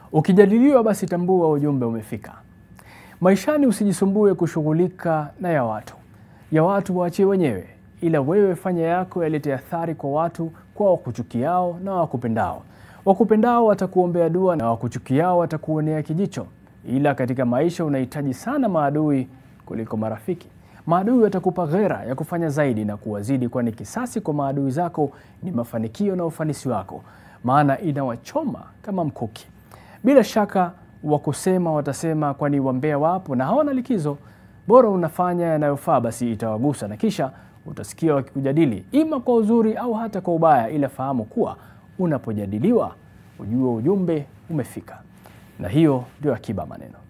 Ukijadiliwa basi tambua ujumbe umefika. Maishani usijisumbue kushughulika na ya watu. Ya watu waachie wenyewe, ila wewe fanya yako yalete athari kwa watu, kwa wakuchukiao na wakupendao. Wakupendao watakuombea dua na wakuchukiao watakuonea kijicho, ila katika maisha unahitaji sana maadui kuliko marafiki. Maadui watakupa ghera ya kufanya zaidi na kuwazidi, kwani kisasi kwa maadui zako ni mafanikio na ufanisi wako, maana inawachoma kama mkuki. Bila shaka wa kusema watasema, kwani wambea wapo na hawana likizo. Bora unafanya yanayofaa, basi itawagusa na kisha utasikia wakikujadili, ima kwa uzuri au hata kwa ubaya, ila fahamu kuwa unapojadiliwa ujue ujumbe umefika. Na hiyo ndio Akiba Maneno.